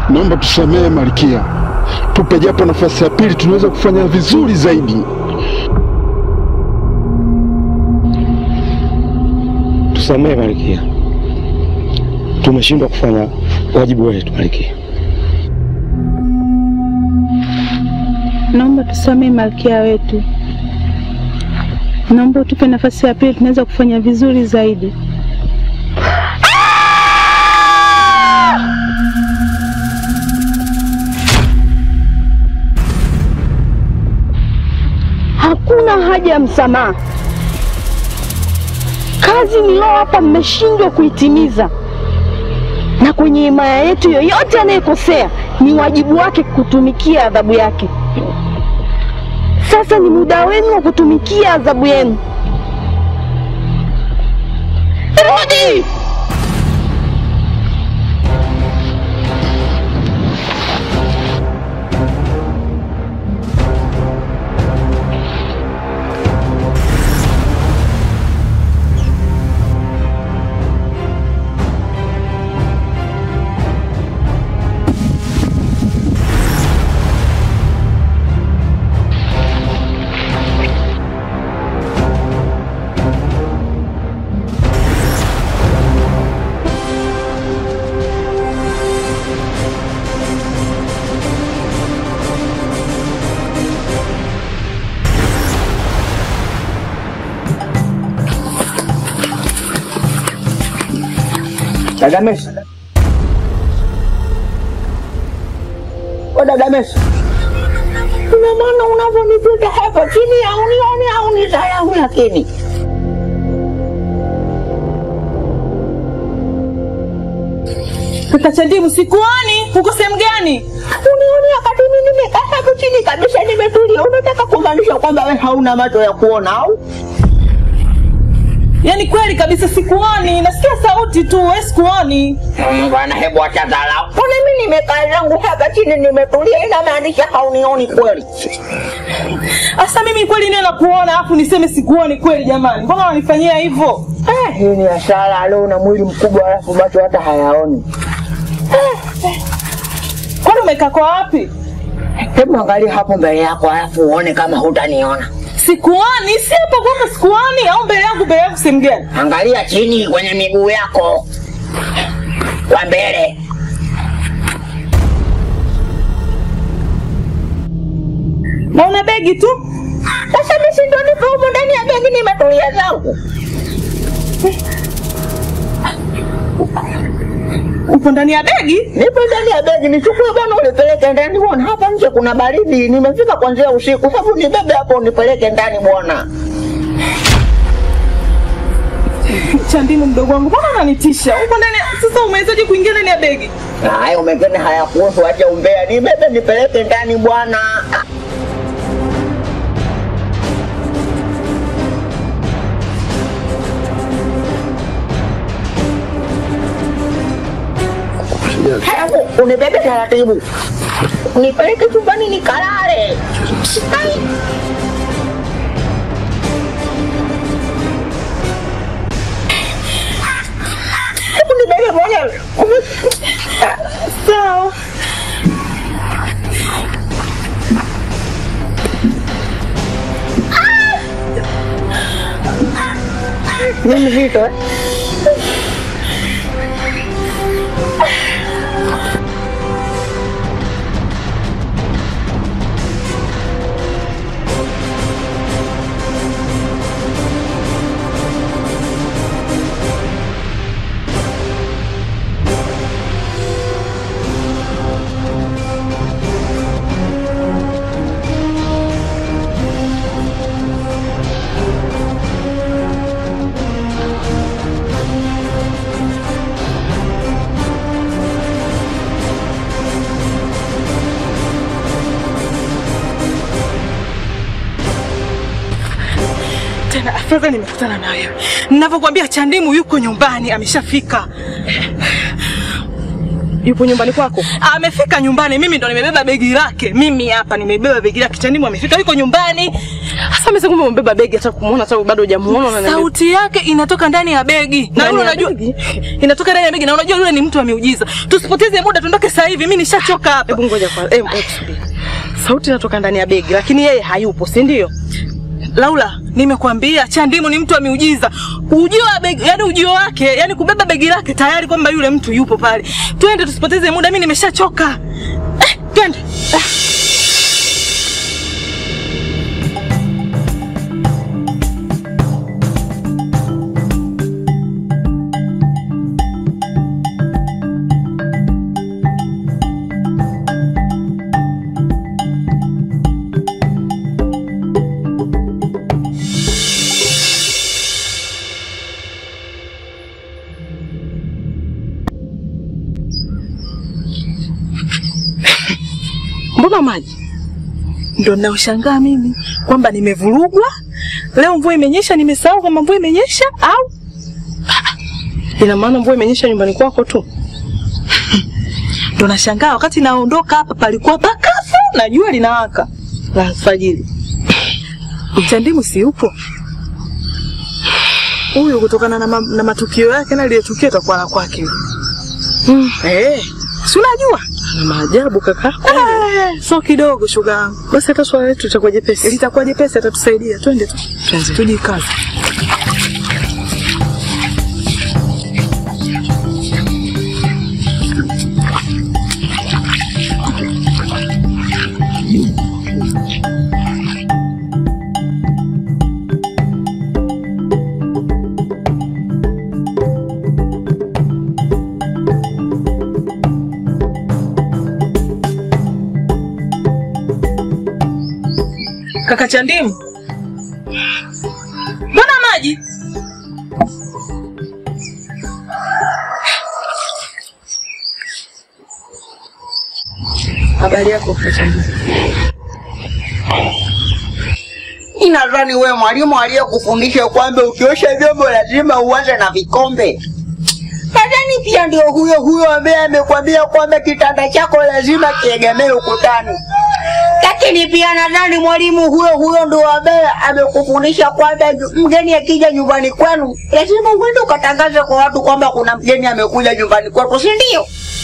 naomba tusamehe Malkia, tupe japo nafasi ya pili, tunaweza kufanya vizuri zaidi. Tusamehe Malkia, tumeshindwa kufanya wajibu wetu Malkia. Naomba tusamehe malkia wetu, naomba utupe nafasi ya pili, tunaweza kufanya vizuri zaidi. Hakuna haja ya msamaha. Kazi niliyowapa mmeshindwa kuitimiza, na kwenye himaya yetu yoyote anayekosea ni wajibu wake kutumikia adhabu yake. Sasa ni muda wenu wa kutumikia adhabu yenu. Rudi! Dada Messi. O dada Messi. Ina maana unavyonipiga hapa chini ya unioni au ni yangu lakini. Kaka Chandimu, sikuoni. Uko sehemu gani? Unioni wakati mimi nimekaa hapo chini kabisa nimetulia. Unataka kumaanisha kwamba wewe hauna macho ya kuona au? Yaani kweli kabisa sikuoni, nasikia sauti tu, wewe sikuoni. Mm, Bwana, hebu acha dharau. Mbona mimi nimekaa zangu hapa chini nimetulia, inamaanisha haunioni kweli? Asa mimi kweli niwe nakuona afu niseme sikuoni kweli? Jamani, mbona wanifanyia hivyo? Eh, hii ni hasara leo na mwili mkubwa alafu macho hata hayaoni. Kwani umekaa kwa wapi? Hebu angalia hapo mbele yako alafu uone kama hutaniona. Sikuoni, si hapo kwamba sikuoni au mbele yangu mbele yangu sehemu gani? Angalia chini kwenye miguu yako kwa mbele. Naona begi tu. Sasa mimi si ndo nipo humo ndani ya begi nimetulia zangu. Upo ndani ya begi? Nipo ndani ya begi, nichukue bwana unipeleke ndani bwana. Hapa nje kuna baridi, nimefika kuanzia usiku. Hebu nibebe hapo unipeleke ndani bwana. Chandimu mdogo wangu, mbona unanitisha? Upo ndani ya- sasa umewezaje kuingia ndani ya begi? Hayo mengine hayakuhusu, acha umbea. Nibebe nipeleke ndani bwana. Hebu unibebe taratibu, nipeleke chumbani nikalale. Ai. Hebu nibebe mwenyewe. Sawa. Ni mzito eh? Tena afadhali nimekutana na wewe. Ninavyokuambia Chandimu yuko nyumbani, ameshafika. Yupo nyumbani kwako? Amefika nyumbani, mimi ndo nimebeba begi lake. Mimi hapa nimebeba begi lake. Chandimu amefika, yuko nyumbani. Sasa mimi kumbe umebeba begi hata kumuona hata bado hujamuona na Sauti yake inatoka ndani ya begi. Na Ndani yule ya unajua begi? inatoka ndani ya begi na unajua yule ni mtu wa miujiza. Tusipoteze muda tuondoke sasa hivi. Mimi nishachoka hapa. Hebu ngoja kwa hebu hebu subiri. Sauti inatoka ndani ya begi lakini yeye hayupo, si ndio? Laula, nimekwambia Chandimu ni mtu wa miujiza. Ujio wa begi, yani ujio wake, yani kubeba begi lake tayari kwamba yule mtu yupo pale. Twende tusipoteze muda, mimi nimeshachoka. Eh, twende. Mbona maji? Ndo ninaoshangaa mimi kwamba nimevurugwa. Leo mvua imenyesha, nimesahau kama mvua imenyesha au Ina maana mvua imenyesha nyumbani kwako tu? ndo nashangaa wakati naondoka hapa palikuwa pakafu na jua linawaka la alfajiri. Chandimu si yupo huyu, kutokana na, ma, na matukio yake na lile tukio itakuwa la kwake. Mm. Eh, si unajua Na maajabu kakako. eh, so kidogo shoga yangu, Basi hata swala letu litakuwa jepesi. litakuwa jepesi, atatusaidia. Twende tu, Tuanze. tujikaze. Kaka Chandimu, mbona maji? Habari yako kaka Chandimu? Inadhani wewe mwalimu aliyekufundisha kwamba ukiosha vyombo lazima uanze na vikombe. Nadhani pia ndio huyo huyo ambaye amekwambia kwamba kitanda chako lazima kiegemee ukutani. Lakini pia nadhani mwalimu huyo huyo ndio ambaye amekufundisha kwamba ju- mgeni akija nyumbani kwenu lazima uende ukatangaze kwa watu kwamba kuna mgeni amekuja nyumbani kwetu, si ndio?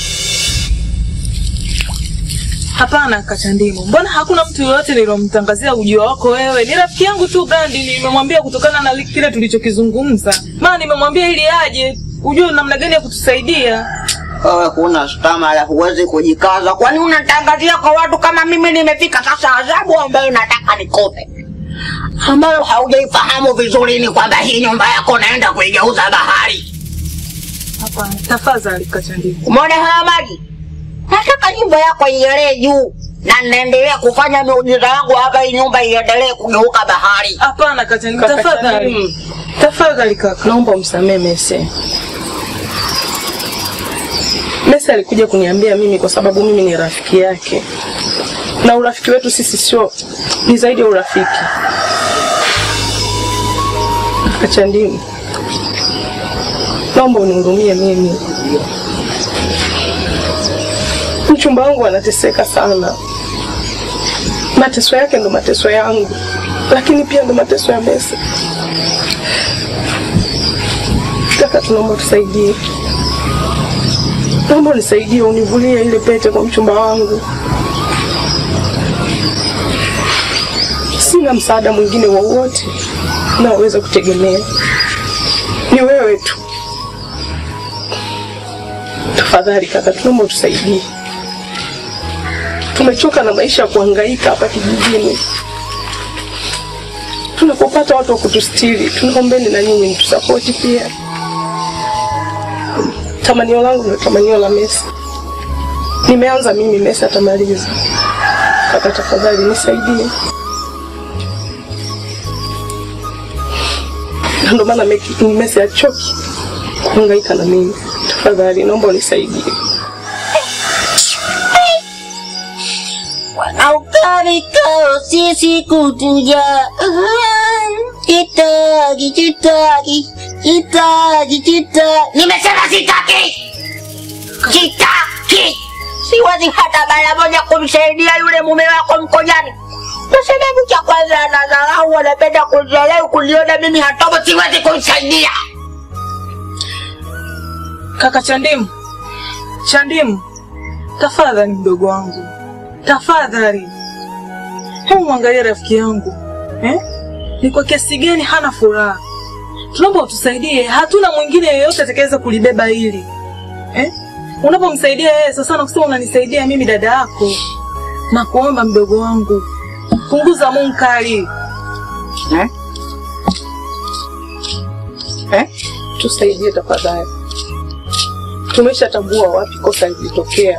Hapana kaka Chandimu, mbona hakuna mtu yoyote nilomtangazia ujio wako wewe? Ni rafiki yangu tu Gandi, nimemwambia kutokana na li- kile tulichokizungumza. Maana nimemwambia ili aje ujue namna gani ya kutusaidia. Wewe kuna stamina, huwezi kujikaza. Kwani unatangazia kwa watu kama mimi nimefika sasa? Adhabu ambayo nataka nikope, ambayo haujaifahamu vizuri, ni kwamba hii nyumba yako naenda kuigeuza bahari. Hapana, tafadhali kaka Chandimu. Umeona haya maji? Nataka nyumba yako ielee juu, na naendelea kufanya miujiza yangu hapa, hii nyumba iendelee kugeuka bahari. Hapana kaka Chandimu, Kaka tafadhali. Chandimu. Tafadhali kaka. Naomba umsamehe Mese. Mese alikuja kuniambia mimi kwa sababu mimi ni rafiki yake, na urafiki wetu sisi sio, ni zaidi ya urafiki. Kaka Chandimu, naomba unihurumie mimi. Mchumba wangu anateseka sana, mateso yake ndo mateso yangu, lakini pia ndo mateso ya Mese. Kaka, tunaomba tusaidie, naomba unisaidie, univulie ile pete kwa mchumba wangu. Sina msaada mwingine wowote naoweza kutegemea, ni wewe tu. Tafadhali kaka, tunaomba utusaidie. Tumechoka na maisha ya kuhangaika hapa kijijini. Tunapopata watu wa kutustiri, tunaombeni na nyinyi mtusapoti pia. Tamanio langu ndio tamanio la Messi. Nimeanza mimi, Messi atamaliza. Kaka, tafadhali nisaidie. Na Ndio maana Meki- Messi achoki kuhangaika na mimi. Tafadhali naomba unisaidie. Aukarikao sisi kutuja kitaki kitaki kitaki kitaki, nimesema sitaki, sitaki. Siwezi hata mara moja kumsaidia yule mume wako mkojani. Kwa sababu cha kwanza anadharau, anapenda kudharau, kuniona mimi hatobo, siwezi kumsaidia. Kaka Chandimu, Chandimu, tafadhali mdogo wangu, tafadhali, hebu mwangalie rafiki yangu eh? Ni kwa kiasi gani hana furaha. Tunaomba utusaidie, hatuna mwingine yeyote atakayeweza kulibeba hili eh? Unapomsaidia yeye sasa na kusema unanisaidia mimi dada yako, na kuomba mdogo wangu, punguza munkari Eh? Eh? tusaidie tafadhali. Tumeshatambua wapi kosa lilitokea.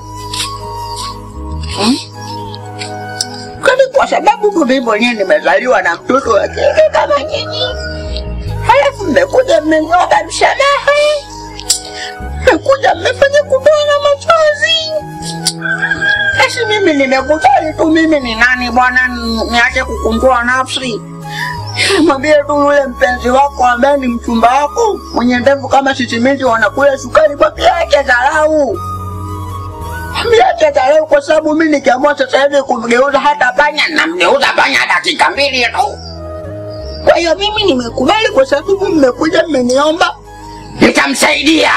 Kwani kwa sababu mimi mwenyewe nimezaliwa na mtoto wa kike kama nyinyi, halafu mmekuja mmeniomba msamaha, mmekuja mmefanya kutoa na machozi. Basi mimi nimekubali tu, mimi ni nani bwana, ni- niache kukunjua nafsi. Mwambie tu yule mpenzi wako ambaye ni mchumba wako mwenye ndevu kama sisimiti wanakula sukari, mwambie ache dharau. Miache dharau kwa sababu mimi nikiamua sasa hivi kumgeuza hata panya namgeuza panya dakika mbili tu. Kwa hiyo mimi nimekubali kwa sababu mmekuja mmeniomba, nitamsaidia.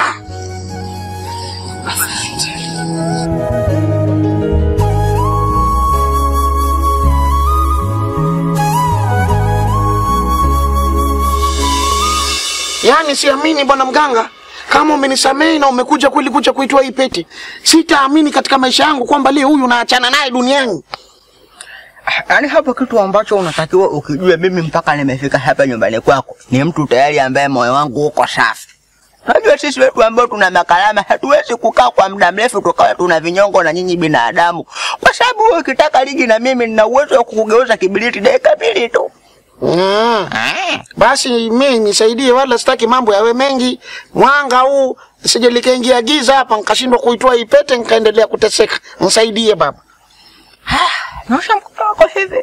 Yaani siamini bwana mganga, kama umenisamehe na umekuja kweli kuja kuitoa hii pete, sitaamini katika maisha yangu kwamba leo huyu naachana naye duniani. Yaani hapo kitu ambacho unatakiwa ukijue, mimi mpaka nimefika hapa nyumbani kwako ni mtu tayari ambaye moyo wangu uko safi. Unajua sisi wetu ambao tuna makalama hatuwezi kukaa kwa muda mrefu tukawa tuna vinyongo na nyinyi binadamu, kwa sababu wewe ukitaka ligi na mimi nina uwezo wa kukugeuza kibiriti dakika mbili tu. Ah, basi mimi nisaidie, wala sitaki mambo yawe mengi. Mwanga huu sije likaingia giza hapa nikashindwa kuitoa hii pete nikaendelea kuteseka. Nisaidie baba. Nyosha mkono wako hivi.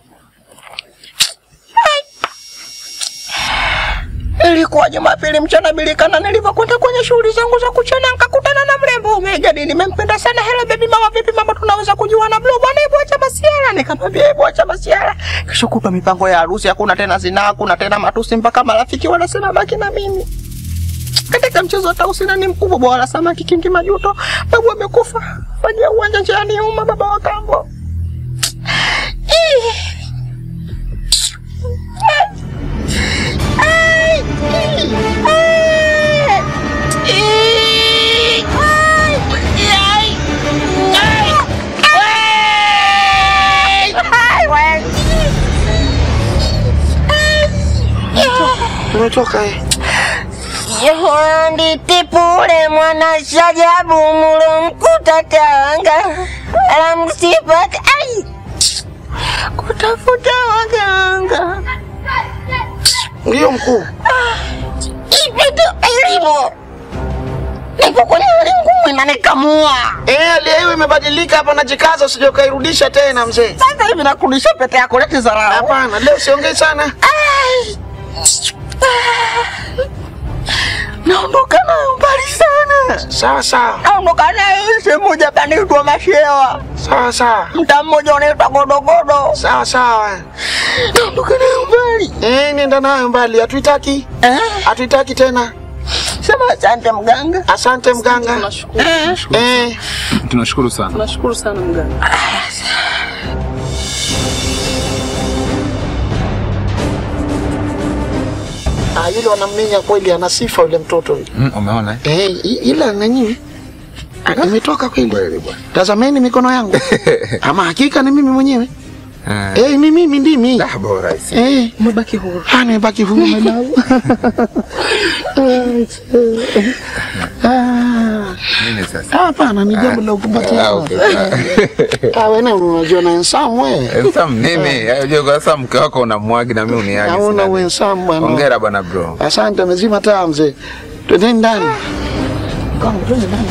Ilikuwa Jumapili mchana bilikana, nilivyokwenda kwenye shughuli zangu za kuchana, nikakutana na mrembo Umejadi. Nimempenda sana. Hello baby mama, vipi mama, tunaweza kujuana? Blue bwana, hebu acha masiara. Nikamwambia hebu acha masiara. Kesho kutwa mipango ya harusi, hakuna tena zinaa, hakuna tena matusi, mpaka marafiki wanasema baki na mimi. Katika mchezo wa tausi nani mkubwa, bwana samaki kingi majuto, babu amekufa, fanyia uwanja njiani uma, baba wa kambo. Tumetoka eh. Nditipule mwana shajabu mulo mkuta Tanga alamsipaka ai kutafuta waganga Ndio mkuu. ipeto elimu nipo kwenye ulimwengu inanikamua Eh, hali ya hiyo imebadilika hapa, najikaza usije ukairudisha tena mzee. Sasa hivi nakurudisha pete yako, leti dharau. Hapana, leo siongei sana. Ai. Naondoka nayo mbali sana. Sawa sawa. Naondoka nayo sehemu moja panaitwa Mashewa, Sawa sawa. mtaa mmoja unaitwa Godogodo. Sawa sawa. Naondoka nayo mbali. Eh, nenda nayo mbali, hatuitaki. Eh? Hatuitaki tena. Sema asante mganga. Asante mganga. Tunashukuru, Eh, Tunashukuru sana. tunashukuru sana mganga. ah, yule wanamminya kweli, ana sifa yule mtoto yule. Mm, umeona? eh? Eh, i- ila nanyi ah, imetoka kweli. Kweli bwana. Tazameni mikono yangu. Ama hakika ni mimi mwenyewe. Eh, Eh, ni mimi ndimi. ah, bora isi. Eh, Umebaki huru. ah, nimebaki huru mwanangu. Ah, Nini sasa? hapana, ni jambo la kupatia. Ah, okay. Ah, wewe unajua na ensamu wewe. Eh, Sam nini? Unajua kwa sasa mke wako unamwagi na mimi uniagi. Naona sina wewe nini. ensamu bwana. Hongera bwana bro. Asante, amezima taa mzee. Twendeni ndani. Kama twende ndani.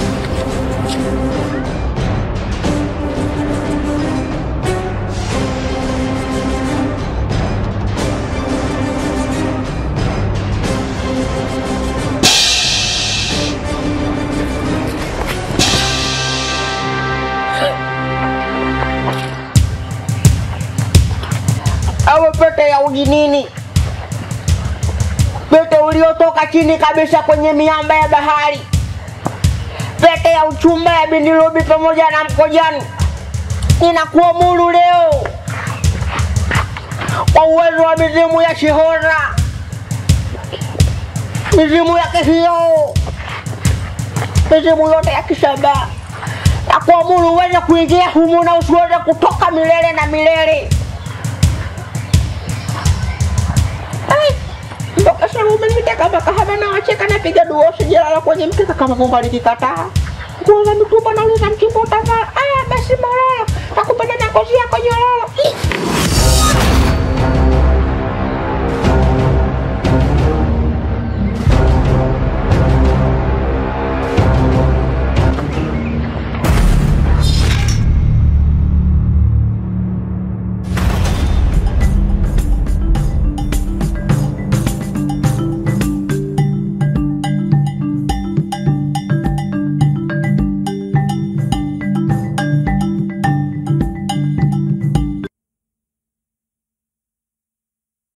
iliyotoka chini kabisa kwenye miamba ya bahari, pete ya uchumba ya Bindirubi pamoja na Mkojani, ninakuamuru leo kwa uwezo wa mizimu ya Shihora, mizimu ya Kihio, mizimu yote ya Kisaba, na kuamuru uweze kuingia humu na usiweze kutoka milele na milele. Ai, mpaka sasa umeniteka mpaka hapa na wacheka napiga dua sijalala kwenye mkeka kama Mungu alikikataa. Nguo za mitumba nauliza mchimbo utavaa. Aya basi malala, nakupenda na ngozi yako nyororo. Ih.